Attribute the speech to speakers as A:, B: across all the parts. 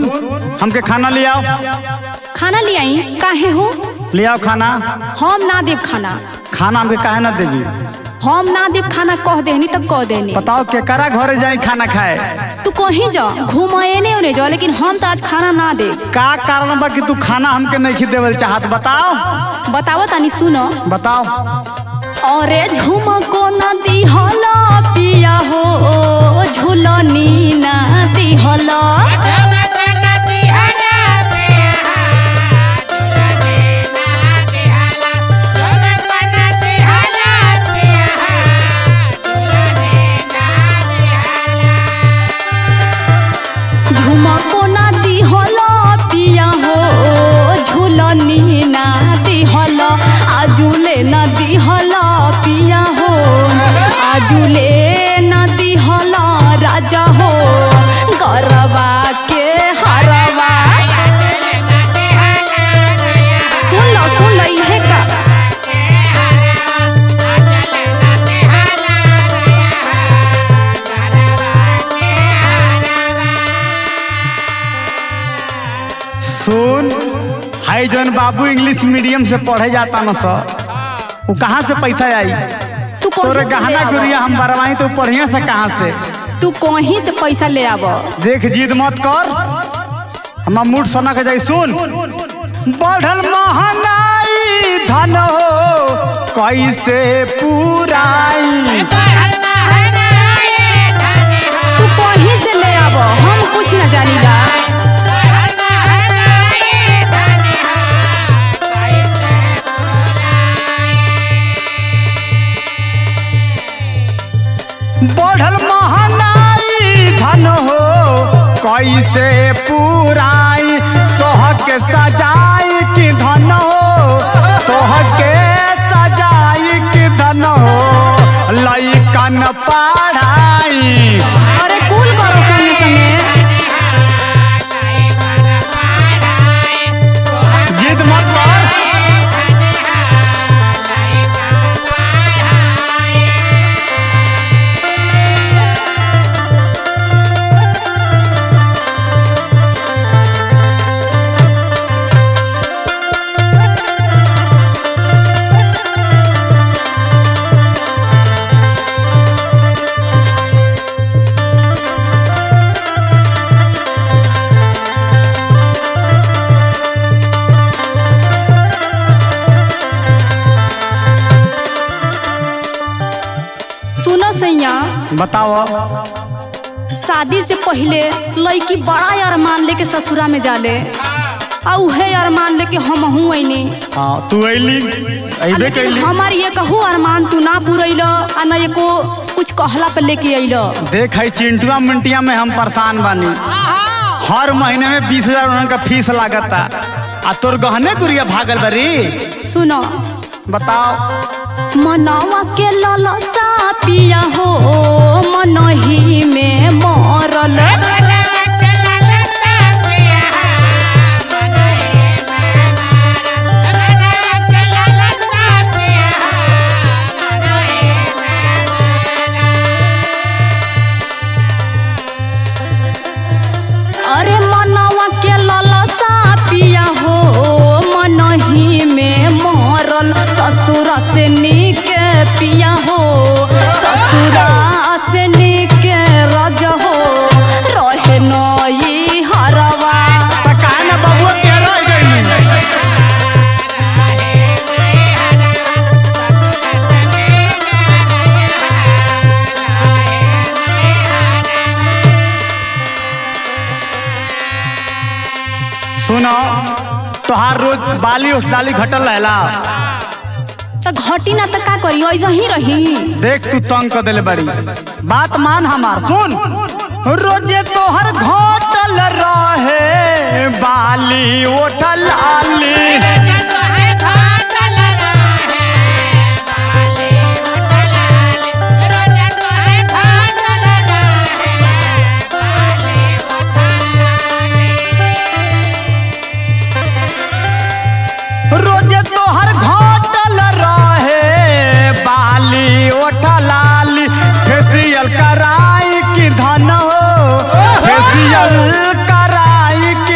A: हमके खाना ले आओ
B: खाना ले आई काहे हो
A: ले आओ खाना
B: हम ना देव खाना
A: खाना हमके काहे ना देगी
B: हम ना देव खाना कह देनी तब कह देनी
A: बताओ केकरा घरे जाई खाना खाए
B: तू कहीं जा घुमाएने उन्हें जा लेकिन हम तो आज खाना ना दे
A: का कारण बा कि तू खाना हमके नहीं देवल चाहत बताओ
B: बताओ तानी सुनो
A: बताओ
B: अरे झुमको नदी हला पिया हो झुलनी नदी हला झुमको नदी हला पिया हो झुलनी नदी हला आजुले नदी हला पिया हो आजुले नदी हला राजा हो गरबा के हरवा सुन लो सुन लो इहे का
A: सुन हाई जौन बाबू इंग्लिश मीडियम से पढ़े जाता न सर वो कहाँ से पैसा आई
B: तू
A: तोरे
B: कहीं से
A: गहना
B: ले आव।
A: गुड़िया हम बरवाई तो पढ़िया से कहाँ से
B: तू कहीं से पैसा ले आव
A: देख जिद मत कर हमार मूड सना के जाई सुन बढ़ल महंगाई धन हो कैसे पुराई
B: तू कहीं से ले आव हम कुछ न जानीला
A: बढ़ल महंगाई धन हो कैसे पुराई तोह के सजाई की धन हो तोह के सजाई की धन हो लइकन पढ़ाई
B: अरे कुल करो संगे संगे
A: जिद मत कर
B: सुनो सैया
A: बताओ
B: शादी से पहले लड़की बड़ा अरमान लेके ससुरा में जाले आ उहे अरमान लेके हम हूँ ऐनी
A: हाँ तू अली अबे
B: लेकिन
A: कैली
B: हमार ये कहू अरमान तू ना पूरैल आ न एको कुछ कहला पे लेके अइल
A: देख है चिंटुआ मिंटिया में हम परेशान बानी हर महीने में बीस हजार उनका फीस लागता आ तोर गहने गुड़िया भागल बरी
B: सुनो
A: बताओ
B: मनवा के ललसा पिया हो मनही में मरल अरे मनवा के ललसा पिया हो मनही में मरल ससुर से निक पिया हो ससुरा से निक रज हो रहे नई हरवा
A: त काहे ना बबुआ तेरा आ गइली सुनो तोहार रोज बाली उठ डाली घटल रहेला
B: तो घटी ना तो का करी ऐसा ही रही
A: देख तू तंग कर देले बड़ी बात मान हमार सुन रोजे तोहर घटल रहे बाली उठल आली रोजे तोहर घटल रहे बाली उठल आली फेसियल कराई की धन हो फेसियल कराई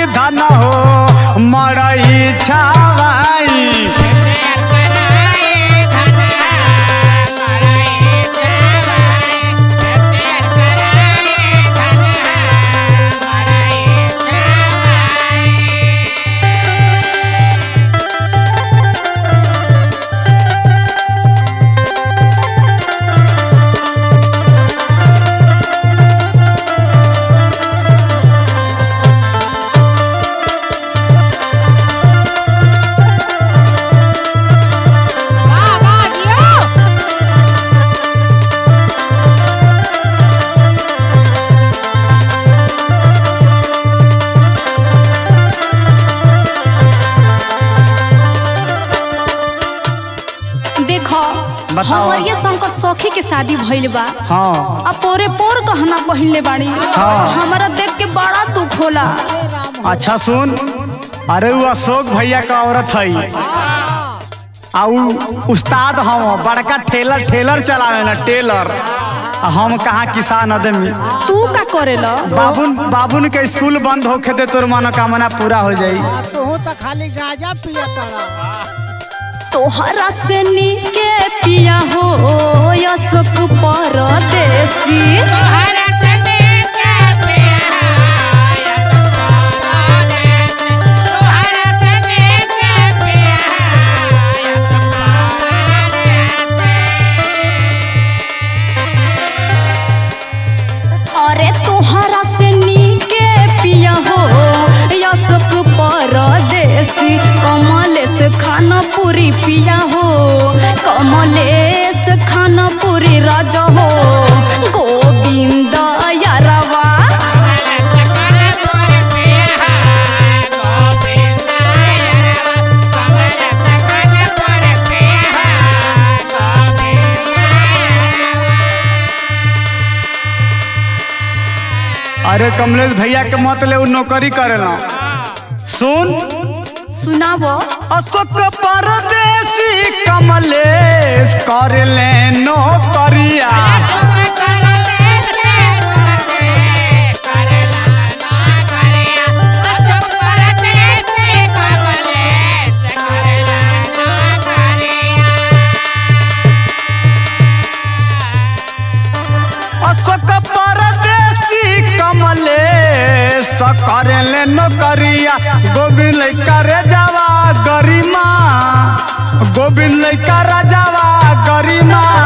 B: हमरिए संग सखी के शादी भइल बा
A: हाँ
B: अब पोरे पोर कहना पहिनले बाड़ी
A: हाँ।
B: हमारा देख के बड़ा दुख होला
A: अच्छा सुन अरे वो अशोक भैया का औरत है आ उ उस्ताद हम बड़का ठेलर ठेलर चलावे ना टेलर आ हम कहाँ किसान आदमी
B: तू का करेला
A: बाबुन बाबुन के स्कूल बंद होखे दे तोर मनोकामना पूरा हो जाई
C: तू तो खाली गांजा पिया तड़ा
B: तोहरा से नीके पिया हो अशोक परदेसी अरे तोहरा से नीके पिया हो अशोक परदेसी कमलेश खाना पूरी पिया हो कमलेश खाना पूरी राजा हो गोविंद यारवा
A: अरे कमलेश भैया के मत ले उ नौकरी करेला सुन
B: सुनाबो
A: अशोक परदेसी कमलेश कर ले नौकरिया अशोक परदेसी कमलेश कर ले नौकरिया गोविंद करे जावा गरिमा गोविंद करे जावा गरिमा